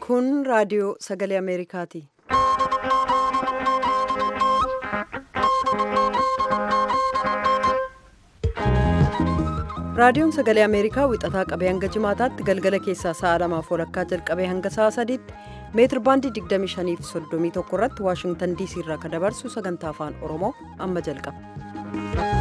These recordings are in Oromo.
Kun raadiyoo sagalee Ameerikaati. Raadiyoon sagalee Ameerikaa wixataa qabee hanga jimaataatti galgala keessaa sa'a lamaaf walakkaa jalqabee hanga sa'a sadiitti meetir baandii 25 fi 31 irratti Waashingtan DC irraa kan dabarsu sagantaa afaan Oromoo amma jalqaba.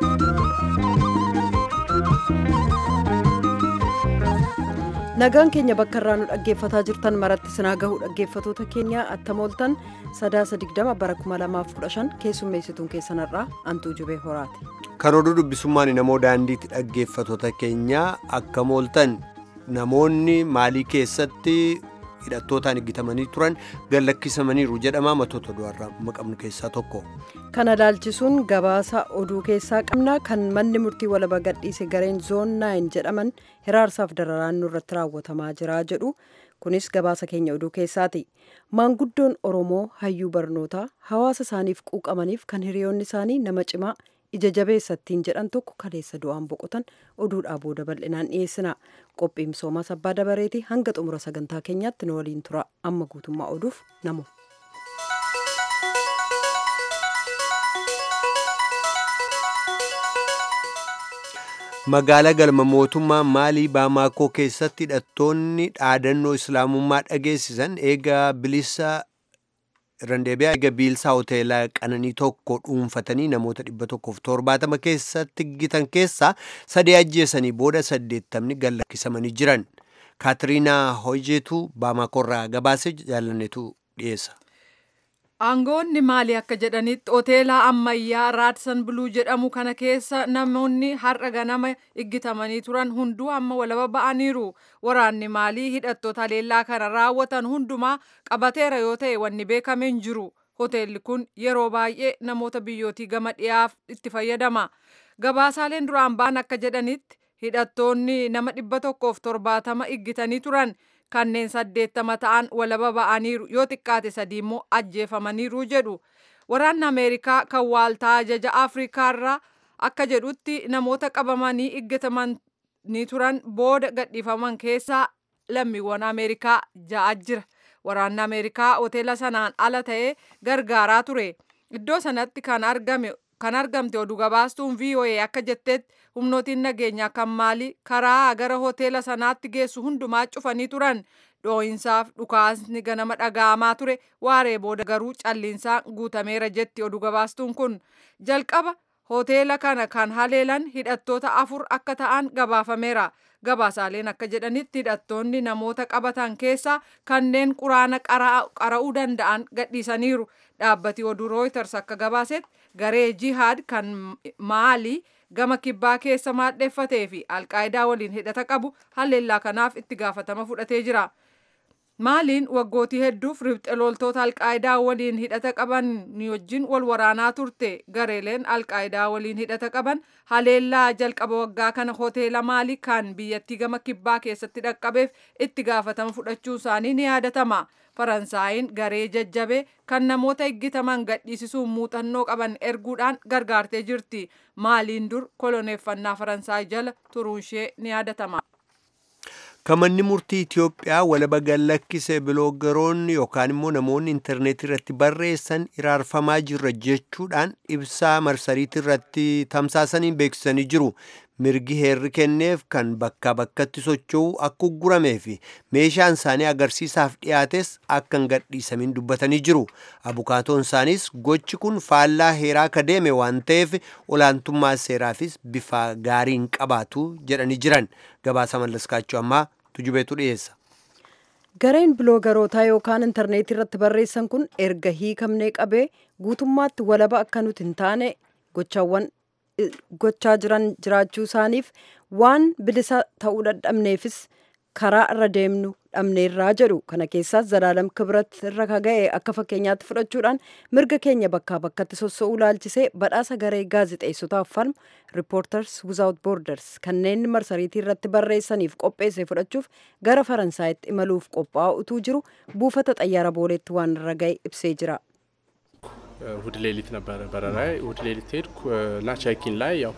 Nagaan keenya bakka irraa nu dhaggeeffataa jirtan maratti sinaa gahuu dhaggeeffatoota keenya attamooltan sadaasa 20 bara 2015 keessummeessituun keessanarraa antuu jubee horaati. Kan oduu dubbisummaan namoo daandiitti dhaggeeffatoota keenya akka mooltan namoonni maalii keessatti hidhattootaan eeggatamanii turan gallakkisamaniiru jedhama matoota du'arraa maqabnu keessaa tokko. Kana laalchisuun gabaasa oduu keessaa qabna kan manni murtii walaba gadhiise gareen zoon 9 jedhaman hiraarsaaf dararaan nurratti raawwatamaa jira jedhu kunis gabaasa keenya oduu keessaati. Maanguddoon Oromoo hayyuu barnootaa hawaasa isaaniif quuqamaniif kan hiriyoonni isaanii nama cimaa ija jabeessattiin jedhan tokko kaleessa du'aan boqotan oduudhaa booda bal'inaan dhiyeessina. Qophii misoomaa sabbaa dabareetii hanga xumura sagantaa keenyaatti nu waliin tura amma guutummaa oduuf namu. magaalaa galma mootummaa maalii baamaakoo keessatti hidhattoonni dhaadannoo islaamummaa dhageessisan eega bilisa randeebiyaa eega biilsaa hoteelaa qananii tokko dhuunfatanii namoota dhibba tokkoof torbaatama keessatti gitan keessaa sadii ajjeesanii booda saddeettamni gallakkisamanii jiran kaatiriinaa hojeetu baamaakoorraa gabaasee jaalannetu dhiyeessa. Aangoonni maali akka jedhanitti hoteela ammayyaa raadsan buluu jedhamu kana keessa namoonni har'a ganama iggitamanii turan hunduu amma walaba ba'aniiru. Waraanni maalii hidhattoota haleellaa kana raawwatan hundumaa qabateera yoo ta'e wanni beekame hin jiru. Hoteelli kun yeroo baay'ee namoota biyyootii gama dhiyaaf itti fayyadama. Gabaasaaleen duraan ba'an akka jedhanitti hidhattoonni nama dhibba tokkoof torbaatama iggitanii turan. kanneen saddeettama ta'an walaba ba'aniiru yoo xiqqaate sadii immoo ajjeefamaniiru jedhu waraanni ameerikaa kan waaltaa ajaja afriikaarraa akka jedhutti namoota qabamanii iggatamanii turan booda gadhiifaman keessaa lammiiwwan ameerikaa ja'a jira waraanni ameerikaa hoteela sanaan ala ta'ee gargaaraa ture iddoo sanatti kan argame kan argamte oduu gabaastuun VOA akka jettetti humnootiin nageenyaa kan maalii karaa gara hoteela sanaatti geessu hundumaa cufanii turan dhoo'insaaf dhukaasni ganama dhaga'amaa ture waaree booda garuu calliinsaan guutameera jetti oduu gabaastuun kun jalqaba hoteela kana kan haleelan hidhattoota afur akka ta'an gabaafameera gabaasaaleen akka jedhanitti hidhattoonni namoota qabatan keessaa kanneen quraana qara'uu danda'an gadhiisaniiru dhaabbati oduu rooyters akka gabaasetti garee jihaad kan maalii gama kibbaa keessa maadheffatee fi alqaayidaa waliin hidhata qabu haleellaa kanaaf itti gaafatama fudhatee jira. Maaliin waggootii hedduuf ribxe loltoota alqaayidaa waliin hidhata qaban wajjin wal waraanaa turte gareeleen alqaayidaa waliin hidhata qaban haleellaa jalqaba waggaa kana hoteela maalii kan biyyattii gama kibbaa keessatti dhaqqabeef itti gaafatama fudhachuu isaanii ni yaadatama. Faransaayiin garee jajjabee kan namoota eggitaman gadhiisisuun muuxannoo qaban erguudhaan gargaartee jirti. Maaliin dur koloneeffannaa Faransaay jala turuunshee ni yaadatama. kamanni murtii Itiyoophiyaa walaba gallakkise biloogaroonni yookaan immoo namoonni intarneetii irratti barreessan iraarfamaa jirra jechuudhaan ibsaa marsariitii irratti tamsaasanii beeksisanii jiru. Mirgi heerri kenneef kan bakkaa bakkatti socho'u akka ugguramee fi meeshaan isaanii agarsiisaaf dhiyaates akka hin gadhiisamin dubbatanii jiru. Abukaatoon isaaniis gochi kun faallaa heeraa akka deeme waan ta'eef olaantummaa seeraafis bifa gaarii hin qabaatu jedhanii jiran. Gabaasa mallaskaachuu ammaa tujubeetu dhiyeessa. Gareen biloogarootaa yookaan intarneetii irratti barreessan kun erga hiikamnee qabee guutummaatti walaba akka nuti hin taane gochaawwan gochaa jiran jiraachuu isaaniif waan bilisa ta'uu dadhabneefis karaa irra deemnu dhabneerraa jedhu kana keessaas zalaalam kibrat irra kaga'e akka fakkeenyaatti fudhachuudhaan mirga keenya bakkaa bakkatti sossoo'uu laalchisee badhaasa garee gaazixeessotaaf falmu riippoorters wizaawut boorders kanneen marsariitii irratti barreessaniif qopheesse fudhachuuf gara faransaayitti imaluuf qophaa'aa utuu jiru buufata xayyaara booleetti waan irra ga'e ibsee jira. እሁድ ሌሊት ነበረ በረራዬ። እሁድ ሌሊት ሄድኩ እና ቼኪን ላይ ያው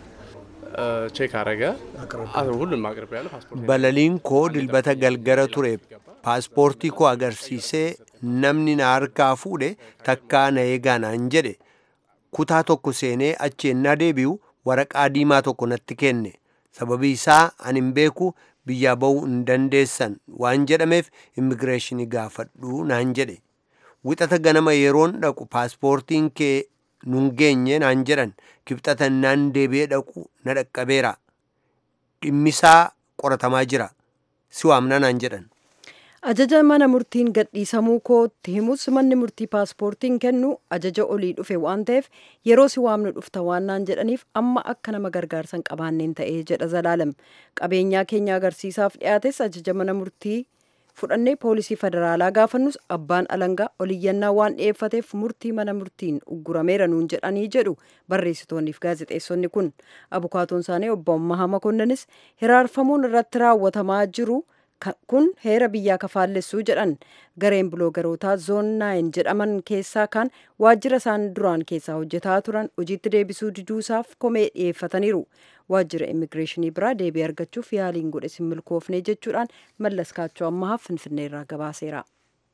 ቼክ አረገ ሁሉንም አቅርቤ ያለ ፓስፖርት balaliin koo dilbata galgala ture paaspoortii koo agarsiisee namni na harkaa fuudhe takkaa na eegaa naan jedhe kutaa tokko seenee achi ennaa deebi'u waraqaa diimaa tokko natti kenne sababii isaa ani hin beeku biyyaa ba'uu hin dandeessan waan jedhameef immigireeshinii gaafadhu naan jedhe wixata ganama yeroon dhaqu paaspoortiin kee nun geenye naan jedhan kibxata naan deebi'ee dhaqu na dhaqqabeera dhimmisaa qoratamaa jira si waamna naan jedhan ajaja mana murtiin gadhiisamuu kootti himus manni murtii paaspoortiin kennu ajaja olii dhufe waan ta'eef yeroo si waamnu dhufta waan naan jedhaniif amma akka nama gargaarsan qabaanneen ta'ee jedha zalaalam qabeenyaa keenya agarsiisaaf dhiyaates ajaja mana murtii fudhannee poolisii federaalaa gaafannus abbaan alangaa oliyyannaa waan dhi'eeffateef murtii mana murtiin uggurameera nuun jedhanii jedhu barreessitoonniif gaazexeessonni kun abukaatoon isaanii obbo Ammahaa Makonnanis hiraarfamuun irratti raawwatamaa jiru kun heera biyyaa kafaallessuu jedhan gareen biloogarootaa zoon naayin jedhaman keessaa kan waajjira isaan duraan keessaa hojjetaa turan hojiitti deebisuu diduusaaf komee dhiyeeffataniiru waajjira immigireeshinii biraa deebii argachuuf yaaliin godhe sin milkoofne jechuudhaan mallas kaachoo ammahaaf finfinneerraa gabaaseera.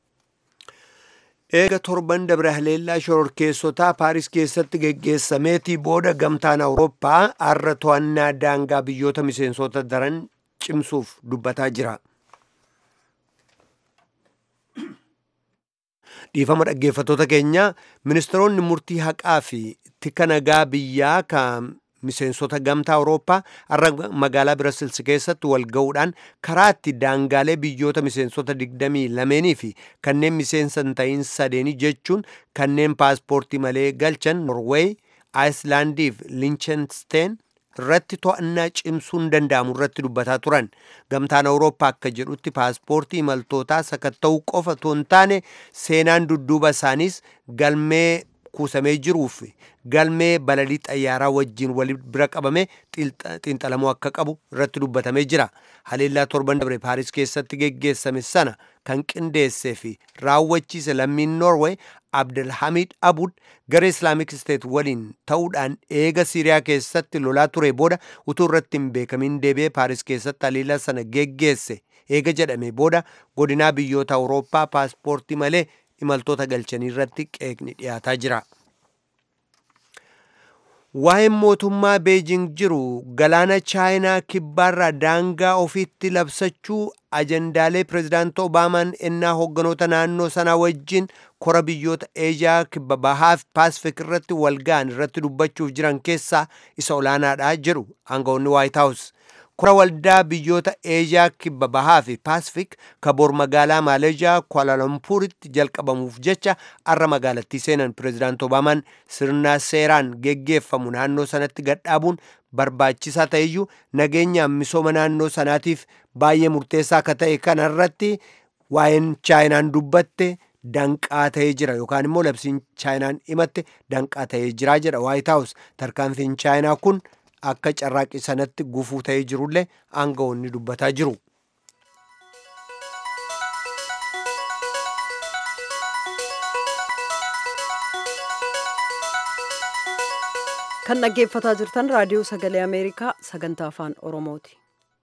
eega torban dabre haleellaa shororkeessotaa paaris keessatti geggeessameetii booda gamtaan awurooppaa har'a to'annaa daangaa biyyoota miseensota daran cimsuuf dubbataa jira. dhiifama dhaggeeffatoota keenya ministeeronni murtii haqaa fi tika nagaa biyyaa kan miseensota gamtaa awurooppaa har'a magaalaa birasilsi keessatti wal ga'uudhaan karaa itti daangaalee biyyoota miseensota digdamii lameenii fi kanneen miseensa hin ta'in sadeenii jechuun kanneen paaspoortii malee galchan norweey aayislaandii fi linchenstein irratti to'annaa cimsuun danda'amu irratti dubbataa turan gamtaan awurooppaa akka jedhutti paaspoortii imaltootaa sakatta'uu qofa otoo hin taane seenaan dudduuba isaaniis galmee kuusamee jiruuf galmee balalii xayyaaraa wajjin wal bira qabame xiinxalamuu akka qabu irratti dubbatamee jira haleellaa torban dabre paaris keessatti geggeessame sana kan qindeessee fi raawwachiise lammiin noorwee abdelhamid abud gara islaamik steet waliin ta'uudhaan eega siiriyaa keessatti lolaa ture booda utuu irratti hin beekamin deebi'ee paaris keessatti haleellaa sana geggeesse eega jedhame booda godinaa biyyoota awurooppaa paaspoortii malee imaltoota galchanii irratti qeeqni dhiyaataa jira. Waa'een mootummaa Beejing jiru galaana chaayinaa kibbaarraa daangaa ofiitti labsachuu ajandaalee pirezidaantii Obaamaan ennaa hogganoota naannoo sanaa wajjin kora biyyoota Eeziyaa kibba bahaa fi Paasifik irratti wal ga'an irratti dubbachuuf jiran keessaa isa olaanaadha jedhu aangawoonni Waayit Haawus. kora waldaa biyyoota eeziyaa kibba bahaa fi paasifik kaboor magaalaa maaleezhiyaa kwaalalampuuritti jalqabamuuf jecha arra magaalattii seenan pirezidaanti obaamaan sirna seeraan geggeeffamu naannoo sanatti gadhaabuun barbaachisaa ta'eyyuu nageenyaan misooma naannoo sanaatiif baay'ee murteessaa akka ta'e kanarratti waa'een chaayinaan dubbatte danqaa ta'ee jira yookaan immoo labsiin chaayinaan himatte danqaa ta'ee jira jedha waayit haawus tarkaanfiin chaayinaa kun akka carraaqii sanatti gufuu ta'ee jirullee aangawoonni dubbataa jiru. kan dhaggeeffataa jirtan raadiyoo sagalee ameerikaa sagantaa afaan oromooti.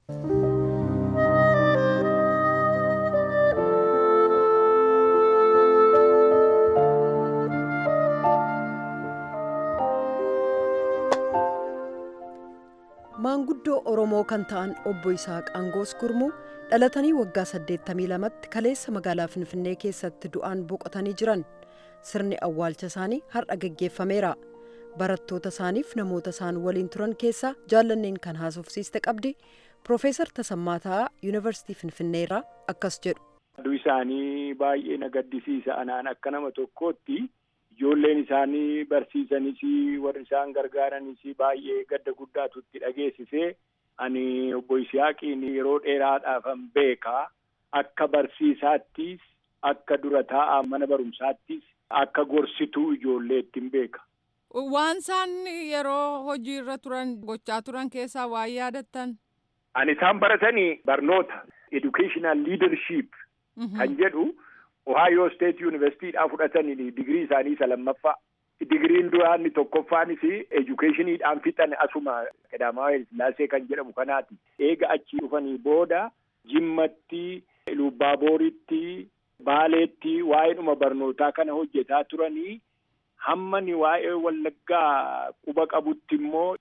maanguddoo oromoo kan ta'an obbo Isaaq Angoos Gurmuu dhalatanii waggaa 82tti kaleessa magaalaa Finfinnee keessatti du'aan boqotanii jiran sirni awwaalcha isaanii har'a geggeeffameera barattoota isaaniif namoota isaan waliin turan keessaa jaallanneen kan haasofsiiste qabdi Profeesar Tasammaa Taa'aa Yuunivarsiitii Finfinneerraa akkas jedhu. Aduu isaanii baay'ee na gaddisiisa anaan akka nama tokkootti ijoolleen isaanii barsiisanis warri isaan gargaaranis baay'ee gadda guddaatu itti dhageessisee ani obbo Isiyaaqiin yeroo dheeraadhaafan beekaa akka barsiisaattis akka dura taa'aa mana barumsaattis akka gorsituu ijoolleettiin beeka. Waan isaan yeroo hojii irra turan gochaa turan keessaa waan yaadattan. Ani isaan baratanii barnoota educational leadership kan jedhu Ohio State Universityidhaa fudhatanii digirii isaanii isa lammaffaa. Digiriin duraanni tokkoffaanis educationiidhaan fixan asuma Qadaamaawaa Sillaasee kan jedhamu kanaati. Eega achii dhufanii booda jimmatti Lubbaabooritti, Baaleetti waa'eedhuma barnootaa kana hojjetaa turanii hammani waa'ee wallaggaa quba qabutti immoo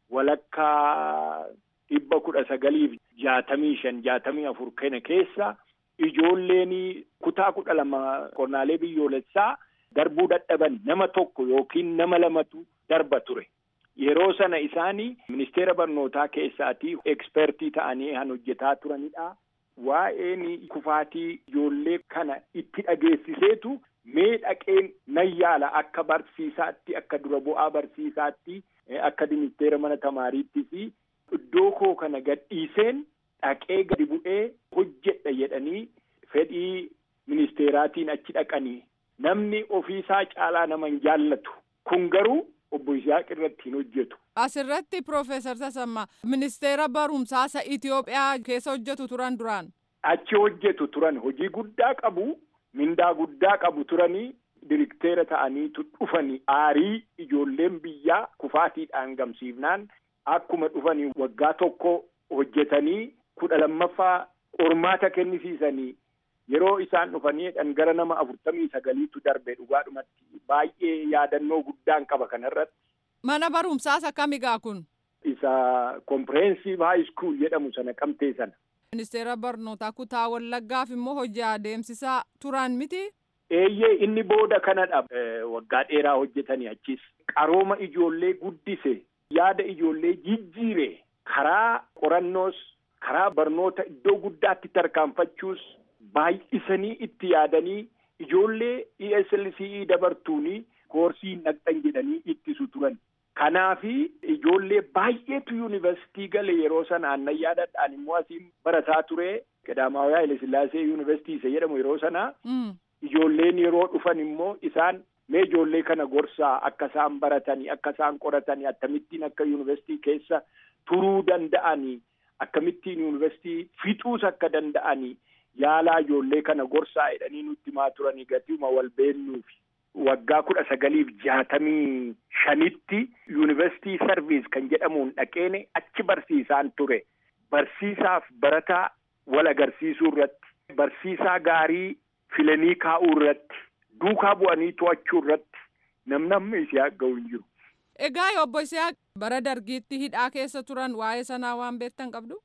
walakkaa dhibba kudha sagaliif jaatamii shan jaatamii afur kana keessa ijoolleen kutaa kudha lama qornaalee biyyoolessaa darbuu dadhaban nama tokko yookiin nama lamatu darba ture. Yeroo sana isaanii ministeera barnootaa keessaatii ekspertii ta'anii kan hojjetaa turanidha. Waa'een kufaatii ijoollee kana itti dhageessiseetu mee dhaqeen nan yaala akka barsiisaatti akka dura bu'aa barsiisaatti akka ministeera mana tamaariitti fi iddoo koo kana gadhiiseen dhaqee gadi bu'ee hojjedha jedhanii fedhii ministeeraatiin achi dhaqanii namni ofiisaa caalaa nama hin jaallatu kun garuu obbo Isaaq irratti hin hojjetu. Asirratti Piroofeesar Tasammaa ministeera barumsaa isa Itoophiyaa keessa hojjetu turan duraan. Achi hojjetu turan hojii guddaa qabu mindaa guddaa qabu turanii dirikteera ta'aniitu dhufanii aarii ijoolleen biyyaa kufaatiidhaan gamsiifnaan akkuma dhufanii waggaa tokko hojjetanii kudha lammaffaa qormaata kennisiisanii yeroo isaan dhufanii gara nama afurtamii sagaliitu darbe dhugaadhumatti baay'ee yaadannoo guddaan qaba kanarratti. Mana barumsaas akkamigaa kun? Isa comprehensive high school jedhamu sana qabtee sana. Ministeera barnootaa kutaa wallaggaaf immoo hojii adeemsisaa turan miti? Eeyyee inni booda kanadha waggaa dheeraa hojjetanii achis qarooma ijoollee guddise yaada ijoollee jijjiire karaa qorannoos karaa barnoota iddoo guddaatti tarkaanfachuus baay'isanii itti yaadanii ijoollee ESLCE dabartuuni koorsii naqxan jedhanii ittisu turan. Kanaafi ijoollee baay'eetu yuunivarsiitii gale yeroo sana aannan yaadadhaan immoo asiin barataa ture Qadaamaawaa Hayilasillaasee yuunivarsiitii isa jedhamu yeroo sana. Ijoolleen yeroo dhufan immoo isaan mee ijoollee kana gorsaa akka isaan baratanii akka isaan qoratanii akkamittiin akka yuunivarsiitii keessa turuu danda'anii akkamittiin yuunivarsiitii fixuus akka danda'anii yaalaa ijoollee kana gorsaa jedhanii nutti himaa turanii gatiuma wal beennuufi. Waggaa kudha sagaliif jaatamii shanitti yuunivarsiitii sarviis kan jedhamuun dhaqeene achi barsiisaan ture. Barsiisaaf barataa wal agarsiisuu irratti barsiisaa gaarii filanii kaa'uu irratti duukaa bu'anii to'achuu irratti namnamni Isihaaq ga'u hin jiru. Egaa obbo Isihaaq bara dargiitti hidhaa keessa turan waa'ee sanaa waan beektan qabdu?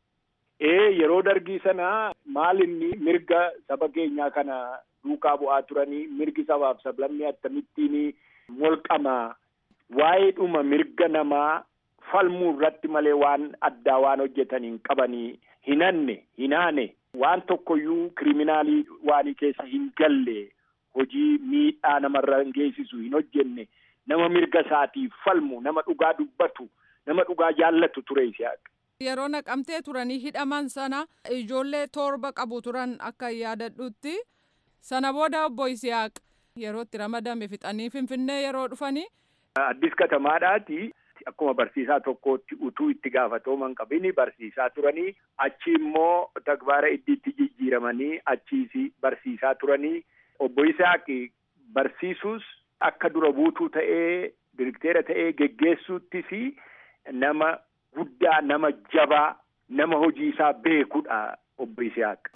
Ee yeroo dargii sanaa maal inni mirga saba keenyaa kana duukaa bu'aa turanii mirgi sabaaf sablammii akkamittiin molqamaa waa'ee dhuma mirga namaa falmuu irratti malee waan addaa waan hojjetaniin qabanii hinanne hinaane waan tokkoyyuu kiriminaalii waanii keessa hin galle hojii miidhaa namarra geessisu hin hojjenne nama mirga isaatiif falmu nama dhugaa dubbatu nama dhugaa jaallatu ture Isihaaq. Yeroo naqamtee turanii hidhaman sana ijoollee torba qabu turan akka yaadadhutti sana booda obbo Isihaaq yeroo itti ramadame fixanii finfinnee yeroo dhufanii. Addis katamaadhaati akkuma barsiisaa tokkootti utuu itti gaafatooman qabini barsiisaa turanii achi immoo takbaara iddiitti jijjiiramanii achiis barsiisaa turanii obbo Isaaq barsiisuus akka dura buutuu ta'ee direkteera ta'ee geggeessuuttis nama guddaa nama jabaa nama hojii isaa beekudha obbo Isaaq.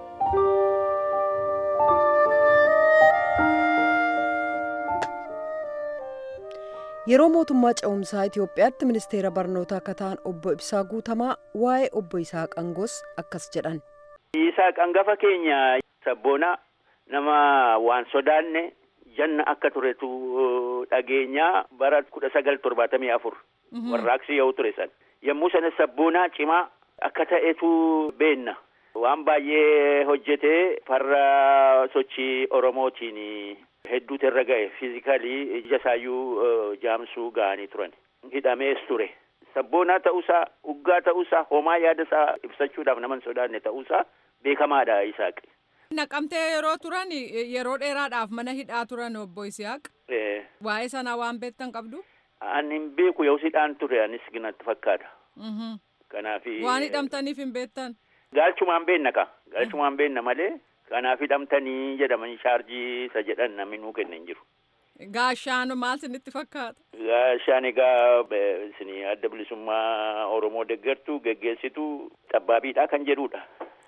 yeroo mootummaa ce'umsaa Itoophiyaatti ministeera barnootaa akka ta'an obbo Ibsaa Guutamaa waa'ee obbo Isaaq Angoos akkas jedhan. Isaaq Angafa keenya sabboonaa nama waan sodaanne janna akka turetu dhageenyaa bara kudha sagal torbaatamii afur warraaqsi yoo ture san yommuu sana sabboonaa cimaa akka ta'etu beenna waan baay'ee hojjetee farra sochii oromootiin hedduutu irra ga'e fiizikalii ija isaayyuu jaamsuu ga'anii turan hidhamees ture sabboonaa ta'uusaa uggaa ta'uusaa homaa yaada isaa ibsachuudhaaf nama hin sodaanne ta'uusaa beekamaadha Isaaq. Naqamtee yeroo turan yeroo dheeraadhaaf mana hidhaa turan obbo Isihaaq. Waa'ee sanaa waan beektan qabdu? Ani hin beeku yoo hidhaan ture anis ginatti fakkaata. Kanaaf. Waan hidhamtaniif hin beektan? Gaalchumaan beenna ka gaalchumaan beenna malee kanaaf hidhamtanii jedhamanii shaarjii isa jedhan namni nuu kenna hin jiru. Gaashaan maal isinitti fakkaata? Gaashaan egaa isin adda bilisummaa Oromoo deeggartu geggeessitu xabbaabiidha kan jedhudha.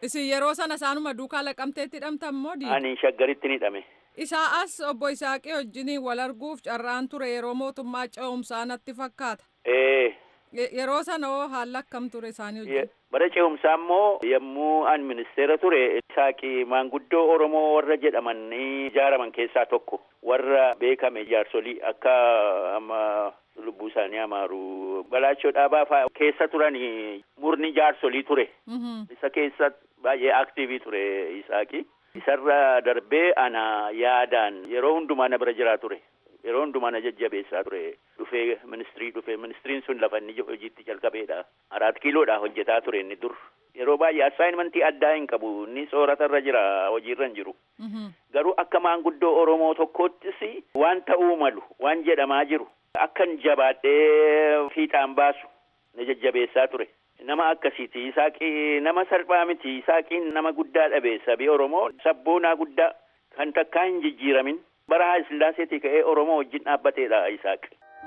Isin yeroo sana isaanuma duukaa laqamteetti hidhamtan moo diina? Ani shaggaritti ni hidhame. Isaa as obbo Isaaqee wajjiniin wal arguuf carraan ture yeroo mootummaa ce'umsaa natti fakkaata. Ee, Yeroo sana hoo haalli akkam ture isaanii wajjin? bara ce'umsaa immoo yommuu an ministeera ture Isaaqii maanguddoo Oromoo warra jedhaman ijaaraman keessaa tokko warra beekame jaarsolii akka amma lubbuu isaanii amaaru balaachoo dhaabaa fa'aa keessa turan murni jaarsolii ture. Isa keessa baay'ee aktiivii ture Isaaqii. Isarra darbee ana yaadaan yeroo hundumaa na bira jiraa ture. Yeroo hundumaa na jajjabeessaa ture. Dhufee ministirii dhufee ministiriin sun lafa inni hojiitti jalqabeedha. Araat kiiloodha hojjetaa ture inni dur. Yeroo baay'ee assaayimentii addaa hin qabu. Inni sooratarra jira hojiirra hin jiru. Garuu akka maanguddoo Oromoo tokkoottis waan ta'uu malu waan jedhamaa jiru akkan jabaadhee fiixaan baasu na jajjabeessaa ture. Nama akkasiiti. Isaaqii nama salphaa miti. Isaaqiin nama guddaa dhabe sabii Oromoo sabboonaa guddaa kan takkaa hin jijjiiramin. Bara Haayile Sillaaseetii ka'ee Oromoo wajjin dhaabbateedha Isaaq.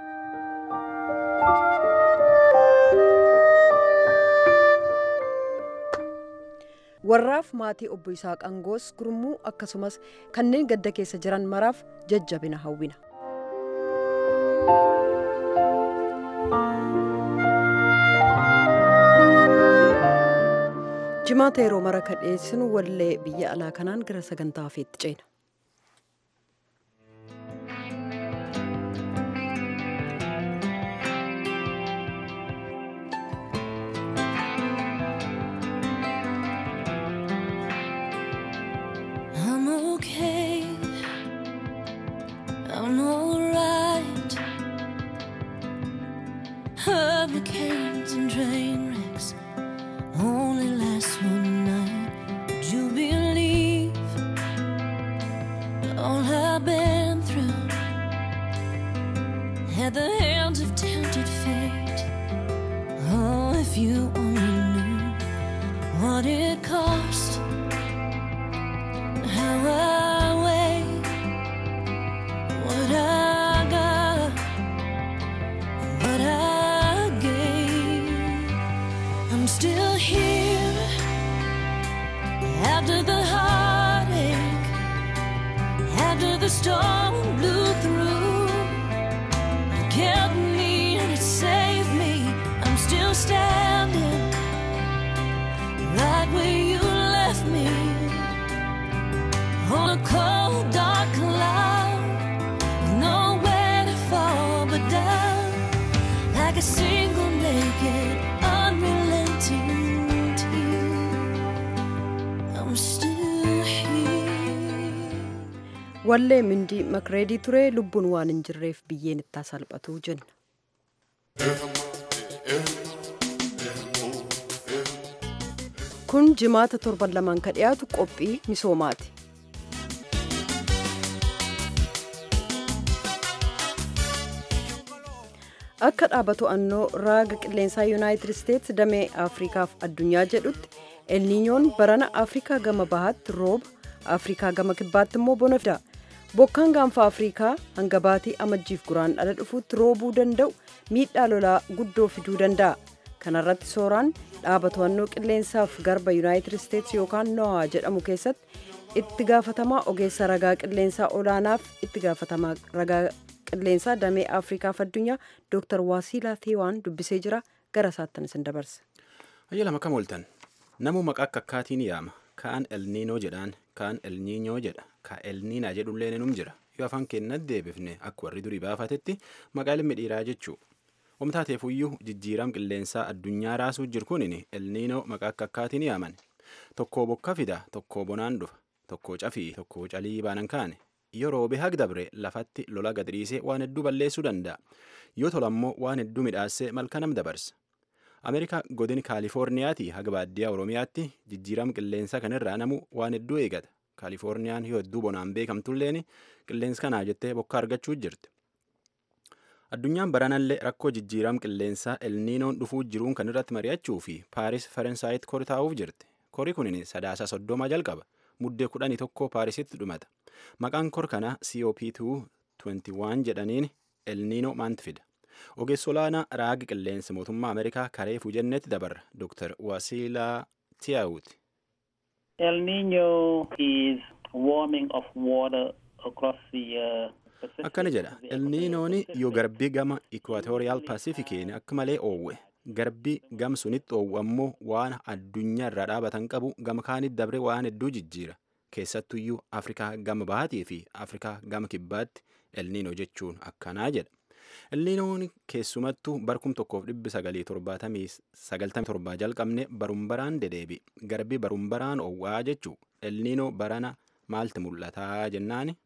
warraaf maatii obbo Isaaq Angoos gurmuu akkasumas kanneen gadda keessa jiran maraaf jajjabina hawwina. jimaata yeroo mara kan dhiyeessinu wallee biyya alaa kanaan gara sagantaa hafeetti ceena. I'm okay. I'm alright. Hurricanes and train wrecks only last one night. Would you believe all I've been through at the hands of tempted fate? Oh, if you only knew what it cost how I weigh what I got, what I gave. I'm still here after the heartache, after the storm blew through. It kept me and it saved me. I'm still standing right where you left me on a cold, dark cloud, with nowhere to fall but down, like a single naked, unrelenting tear. I'm still here. wallee mindii makreedii ture lubbuun waan hin jirreef biyyeen ittaa salphatu jenna. kun jimaata torban lamaan ka dhiyaatu qophii misoomaati. akka dhaaba to'annoo raaga qilleensaa yuunaayitid isteetsi damee afriikaaf addunyaa jedhutti elniinyoon barana afrikaa gama bahaatti rooba afrikaa gama kibbaatti immoo bona fida bokkaan gaanfa afrikaa hanga baatii amajjiif guraan dhala dhufuutti roobuu danda'u miidhaa lolaa guddoo fiduu danda'a kanarratti sooraan dhaaba to'annoo qilleensaaf garba yuunaayitid isteetsi yookaan noaa jedhamu keessatti itti gaafatamaa ogeessa ragaa qilleensaa olaanaaf itti gaafatamaa ragaa qilleensaa damee afrikaaf addunyaa dooktar waasiilaa teewaan dubbisee jira gara isaattan isin dabarsa. Hayya lama kam ooltan namu maqaa akka akkaatiin yaama kaan elniinoo jedhaan kaan elniinyoo jedha ka elniinaa jedhullee num jira yoo afaan keenyatti deebifne akka warri durii baafatetti maqaa ilmi dhiiraa jechuu omtaateefuyyuu jijjiiram qilleensaa addunyaa raasuu jiru kunin elniinoo maqaa akka akkaatiin yaaman tokko bokka fida tokko bonaan dhufa tokko cafii tokko calii baanan kaane yoo roobe hag dabre lafatti lola gadriisee waan hedduu balleessuu danda'a yoo tolammoo waan hedduu midhaassee malka nam dabarsa ameerikaa godin kaalifoorniyaatii haga baadiyyaa oromiyaatti jijjiiram qilleensa kanirraa namu waan hedduu eegata kaalifoorniyaan yoo hedduu bonaan beekamtulleen qilleensa kanaa jettee bokka argachuu jirti addunyaan baranallee rakkoo jijjiiram qilleensaa elniinoon dhufuu jiruun kan irratti mari'achuu fi paaris faransaayit kori taa'uuf jirti kori kunin sadaasa soddoma jalqaba muddee kudhanii tokko paarisitti dhumata maqaan kor kanaa cop2 21 jedhaniin elniinoo maanti fida ogeessa olaanaa raagi qilleensa mootummaa ameerikaa karee fuujennetti dabarra dr wasiilaa tiyaawuti El Nino is warming of water across the uh, Pacific. akkana jedha elniinoon yoo garbii gama ikwaatooriyaal paasifikiin akka malee oowwe garbii gam sunitti oowwu ammoo waan addunyaa irraa dhaabatan qabu gama kaanitti dabre waan hedduu jijjiira keessattuyyuu afrikaa gama bahaatii fi afrikaa gama kibbaatti elniinoo jechuun akkanaa jedha elniinoon keessumattuu barkum tokkoof dhibbi sagalii torbaatamii sagaltamii torbaa jalqabne barumbaraan dedeebi garbii barumbaraan oowwaa jechuu elniinoo barana maalti mul'ataa jennaani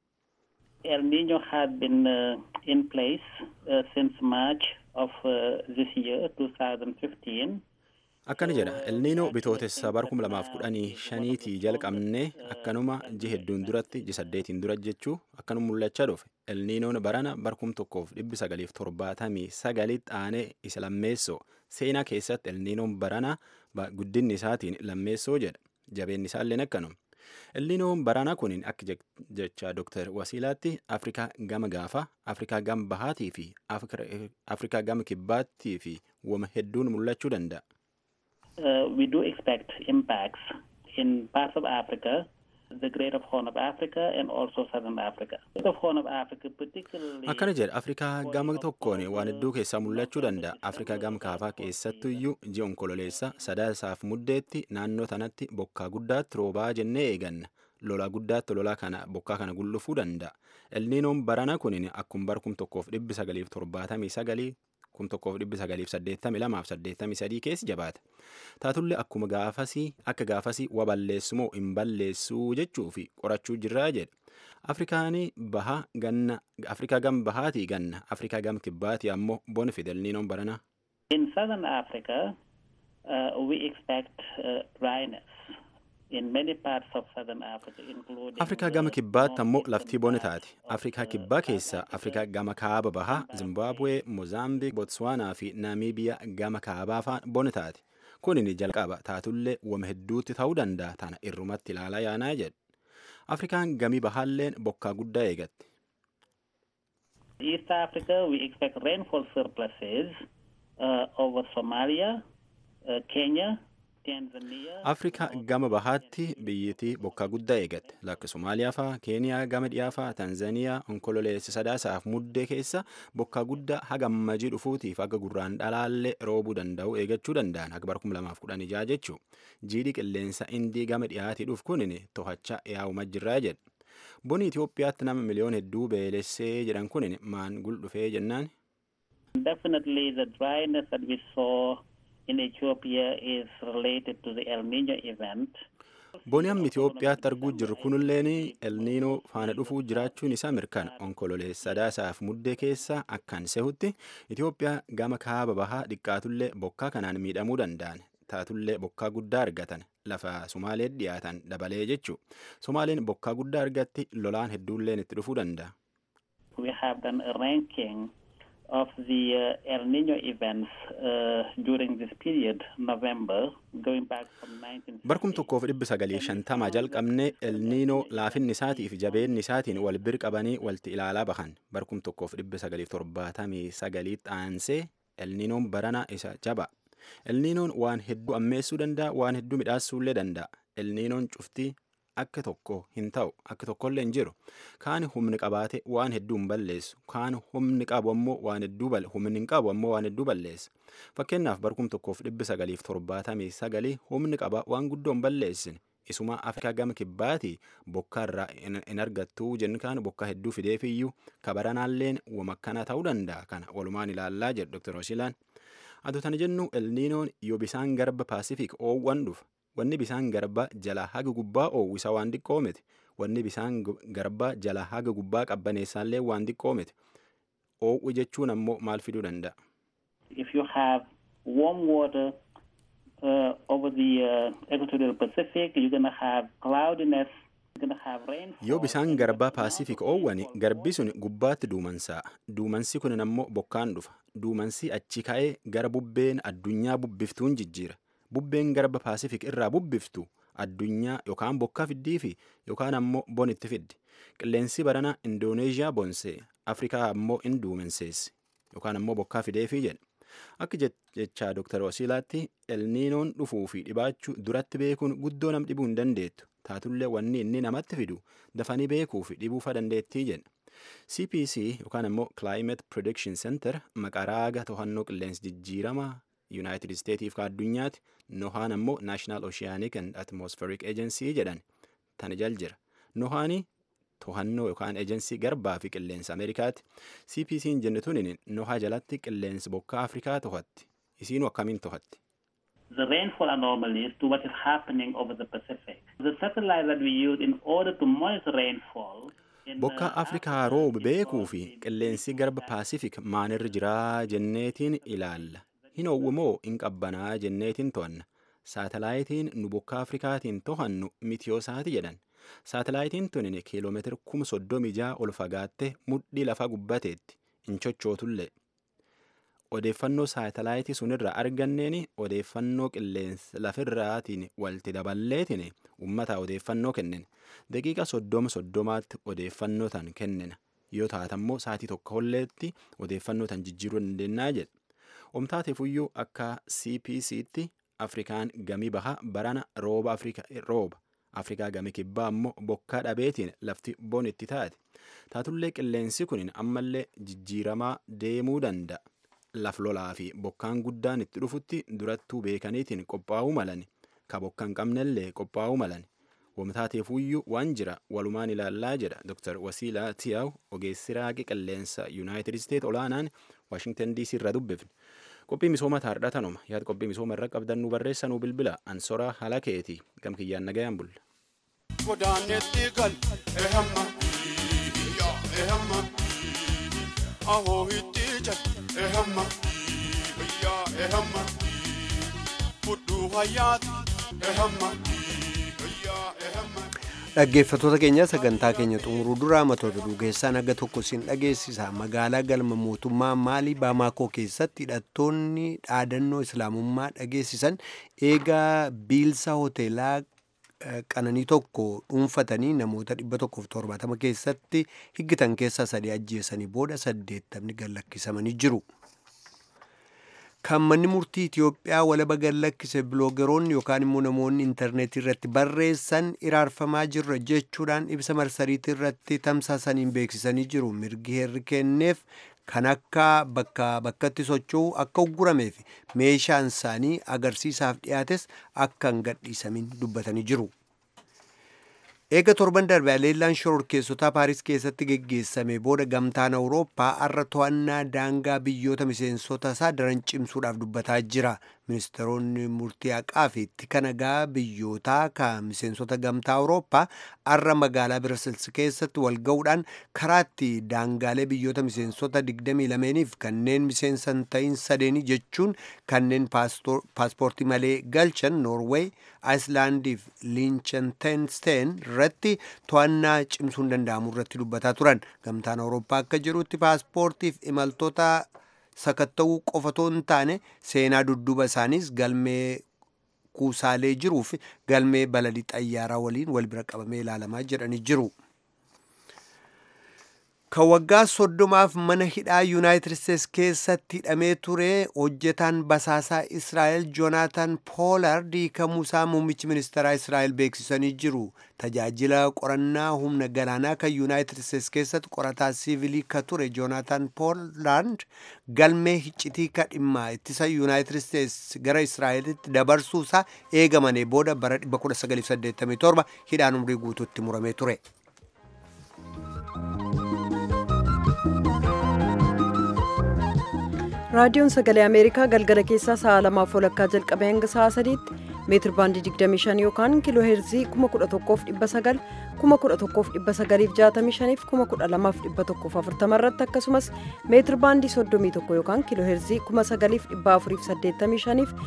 El Nino had been uh, in place uh, since March of uh, this year, 2015. akkana jedha elniinoo bitootessa bar kuma lamaaf kudhanii shaniitii jalqabne akkanuma ji hedduun duratti ji saddeetiin dura jechuu akkanuma mul'achaa dhufe elniinoon barana bar kum tokkoof dhibbi sagaliif torbaatamii sagalitti aanee isa lammeessoo seenaa keessatti elniinoon barana ba- guddinni isaatiin lammeessoo jedha jabeenni isaalleen akkanuma elniinoon barana kunin akka jech- jecha dooktar wasiilaatti afrikaa gama gaafa afrikaa gama bahaatii fi Afrika- afrikaa gama kibbaattii fi wama hedduun mul'achuu danda'a Uh, we do expect impacts in parts of Africa, the Greater Horn of Africa, and also Southern Africa. The Horn of Africa, particularly. akkana jedha afrikaa gama tokkoon waan hedduu keessaa mul'achuu danda'a afrikaa gama kaabaa keessattuyyuu ji'a onkololeessa sadaasaaf muddeetti naannoo tanatti bokkaa guddaatti roobaa jennee eeganna lolaa guddaatti lolaa kana bokkaa kana gullufuu danda'a elniinoon barana kunin akkuma bar kum tokkoof dhibbi sagaliif torbaatamii sagalii kum tokkoof dhibbi sagaliif saddeettamii lamaaf saddeettamii sadii keessa jabaate taatullee akkuma gaafasii akka gaafasii wa balleessu moo hin balleessuu jechuu fi qorachuu jirraa jedhe afrikaanii baha ganna afrikaa gam bahaatii ganna afrikaa gam kibbaatii ammoo bona fidelniinoon barana In Southern Africa, uh, we expect uh, dryness in many parts of Southern Africa, including. afrikaa gama kibbaatti ammoo laftii bona taati afrikaa kibbaa keessa afrikaa gama kaaba bahaa zimbabwee mozaambiik botswaanaa fi naamiibiyaa gama kaabaa faan bona taati kunin jalqaba taatullee wama hedduutti ta'uu danda'a tana irrumatti ilaalaa yaanaa jedhu afrikaan gamii bahaalleen bokkaa guddaa eegatti East Africa, we expect rainfall surpluses uh, over Somalia, uh, Kenya, Tanzania. afrikaa gama bahaatti biyyittii bokkaa guddaa eegatte lakka somaaliyaa faa keeniyaa gama dhiyaa faa tanzaniyaa onkololeessa sadaasaaf muddee keessa bokkaa guddaa haga ammajii dhufuutiif haga gurraan dhalaallee roobuu danda'u eegachuu danda'an haga bara kuma lamaaf kudhan ijaa jechuu jiidhi qilleensa indii gama dhiyaatii dhufu kunin to'achaa yaa'uma jirraa jedha boni Itoophiyaatti nama miliyoon hedduu beelessee jedhan kunin maan gul dhufee jennaan Definitely, the dryness that we saw in Ethiopia is related to the El Nino event. Boni amma Itoophiyaatti arguu jirru kunilleen elniinoo faana dhufuu jiraachuun isaa mirkana onkololeessa sadaasaaf muddee keessa akkan sehutti Itoophiyaa gama kaaba bahaa xiqqaatullee bokkaa kanaan miidhamuu danda'an taatullee bokkaa guddaa argatan lafa Somaaleet dhiyaatan dabalee jechuu Somaaleen bokkaa guddaa argatti lolaan hedduulleen itti dhufuu danda'a. We have done a ranking of the uh, El Nino events uh, during this period, November, going back from 19. Barkum tokkoof dhibbi sagalii shantamaa jalqabne elniinoo laafinni isaatii fi jabeenni isaatiin wal bir qabanii walti ilaalaa bahan barkum tokkoof dhibbi sagaliif torbaatamii sagaliitti aansee elniinoon barana isa jaba. Elniinoon waan hedduu ammeessuu danda'a waan hedduu midhaasuullee danda'a. Elniinoon cuftii akka tokko hin ta'u akka tokkollee hin jiru kaan humni qabaate waan hedduu hin balleessu kaan humni qabu ammoo waan hedduu bal humni hin qabu ammoo waan hedduu balleessa fakkeenyaaf barkum tokkoof dhibbi sagaliif torbaatamii sagalii humni qaba waan guddoo hin balleessine isuma afrikaa gama kibbaatii bokkaa irraa hin argattuu jennu kaan bokkaa hedduu fideefiyyuu kabaranaalleen wamakkana ta'uu danda'a kana walumaan ilaallaa jedhu dr Roshilaan. Atu tana jennu elniinoon yoo bisaan garba paasifik oowwan dhufa wanni bisaan garbaa jala haga gubbaa oowwisa waan xiqqoo miti wanni bisaan garbaa jala haga gubbaa qabbaneessaallee waan xiqqoo miti oowwi jechuun ammoo maal fiduu danda'a. If you have warm water uh, over the uh, equatorial Pacific, you're going to have cloudiness. You're going to have rainfall. Yoo bisaan garbaa paasifik oowwani garbi sun gubbaatti duumansaa duumansi kun ammoo bokkaan dhufa duumansi achi ka'ee gara bubbeen addunyaa bubbiftuun jijjiira. bubbeen garba paasifik irraa bubbiftu addunyaa yookaan bokkaa fiddii fi yookaan ammoo bon itti fiddi qilleensi barana indooneeziyaa bonsee afrikaa ammoo in duumenseessi yookaan ammoo bokkaa fideefii jedha akka jechaa dooktar wasiilaatti elniinoon dhufuu fi dhibaachuu duratti beekuun guddoo nam dhibuu hin dandeettu taatullee wanni inni namatti fidu dafanii beekuu fi dhibuufa dandeettii jedha cpc yookaan immoo climate prediction center maqaa raaga to'annoo qilleensi jijjiiramaa yuunaayitid isteetiif ka addunyaatti nohaan ammoo naashinaal oceanic and atmospheric agency jedhan tana jal jira nohaanii to'annoo yookaan ejensii garbaa fi qilleensa ameerikaatti cpc'n jenne tunin nohaa jalatti qilleensi bokkaa afrikaa to'atti isiinu akkamiin to'atti the rainfall anomalies to what is happening over the Pacific. The satellite that we use in order to monitor rainfall in, bokkaa uh, afrikaa roob beekuu fi qilleensi garba paasifik maalirra jiraa jenneetiin ilaalla hin owwimoo hin qabbanaa jenneetiin to'anna saatalaayitiin nu bokkaa afrikaatiin to'annu mitiyoosaati jedhan saatalaayitiin tunin kiiloomeetira kuma soddomii ja'a ol fagaatte mudhii lafa gubbateetti hin chochootullee odeeffannoo saatalaayitii sunirra arganneen odeeffannoo qilleensa lafirraatiin walti daballeetiin ummata odeeffannoo kennen daqiiqa soddoma soddomaatti odeeffannoo tan kennina yoo taatammoo saatii tokko holleetti odeeffannoo tan jijjiiruu dandeenyaa jedha omtaateefuyyuu akka cpc'tti afrikaan gamii baha barana rooba rooba afrikaa gamii kibbaa ammoo bokkaa dhabeetiin lafti bon itti taate taatullee qilleensi kun ammallee jijjiiramaa deemuu danda'a laf lolaa fi bokkaan guddaan itti dhufutti durattuu beekaniitiin qophaa'uu malan ka bokkaan qabnellee qophaa'uu malan wamtaateefuyyuu waan jira walumaan ilaallaa jedha dr wasiilaa tiyaaw ogeessi raaqi qilleensa yuunaayitid isteet olaanaan waashingtan dc irra dubbifne qophii misooma taardhaa tanuma yaada qophii misooma irra qabdan nu barreessa nu bilbila ansoraa haala keeti gam kiyyaan nagayaan bulla. Godaanetti gal ehamma ehamma ahoo itti jal ehamma yaa ehamma fudhuu hayyaati ehamma yaa ehamma. Dhaggeeffattoota keenya sagantaa keenya xumuruu duraa matoota dhugeessaan haga tokko siin dhageessisa. Magaalaa galma mootummaa Maalii Baamaakoo keessatti hidhattoonni dhaadannoo islaamummaa dhageessisan eegaa biilsa hoteelaa qananii tokko dhuunfatanii namoota 170 keessatti higgitan keessaa sadii ajjeesanii booda saddeettamni gallakkisamanii jiru. kan manni murtii Itiyoophiyaa walaba gallakkise biloogeroonni yookaan immoo namoonni intarneetii irratti barreessan iraarfamaa jirra jechuudhaan ibsa marsariitii irratti tamsaasaniin beeksisanii jiru mirgi heerri kenneef kan akka bakka bakkatti socho'u akka uggurameef meeshaan isaanii agarsiisaaf dhiyaates akka hin gadhiisamin dubbatanii jiru. Eega torban darbe aleellaan shororkeessotaa Paaris keessatti geggeessame booda gamtaan Awurooppaa har'a to'annaa daangaa biyyoota miseensota isaa daran cimsuudhaaf dubbataa jira. Ministeeronni murtii haqaa fi tika nagaa biyyootaa kan miseensota gamtaa Awurooppaa har'a magaalaa Birasilsi keessatti wal ga'uudhaan karaatti daangaalee biyyoota miseensota 22f kanneen miseensa hin ta'in sadeenii jechuun kanneen paaspoortii malee galchan Noorweey, Aayislaandiif Liinchenteenstein irratti to'annaa cimsuun danda'amu irratti dubbataa turan. Gamtaan Awurooppaa akka jedhutti paaspoortiif imaltoota sakatta'uu qofatoo hin taane seenaa dudduuba isaaniis galmee kuusaalee jiruuf galmee balalii xayyaaraa waliin wal bira qabamee ilaalamaa jedhanii jiru. kan waggaa soddomaaf mana hidhaa yuunaayitid isteets keessatti hidhamee ture hojjetaan basaasaa israa'el joonaatan poolard hiikamuusaa muummichi ministeeraa israa'el beeksisanii jiru tajaajila qorannaa humna galaanaa kan yuunaayitid isteets keessatti qorataa siivilii ka ture joonaatan poolard galmee hiccitii ka dhimma ittisa yuunaayitid isteets gara israa'elitti dabarsuusaa eegamanii booda bara 1987 hidhaan umrii guutuutti muramee ture. raadiyoon sagalee ameerikaa galgala keessaa sa'a lamaaf walakkaa jalqabee hanga sa'a sadiitti meetir baandii 25 yookaan kiiloo heerzii 11,900 11,965 12,140 irratti akkasumas meetir baandii 31 yookaan kiiloo heerzii 9,485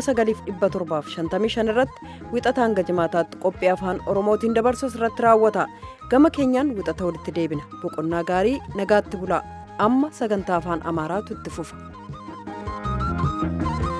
9,755 irratti wixata hanga jimaataatti qophii afaan oromootiin dabarsus irratti raawwata gama keenyaan wixata walitti deebina boqonnaa gaarii nagaatti bulaa amma sagantaa afaan amaaraatu itti fufa.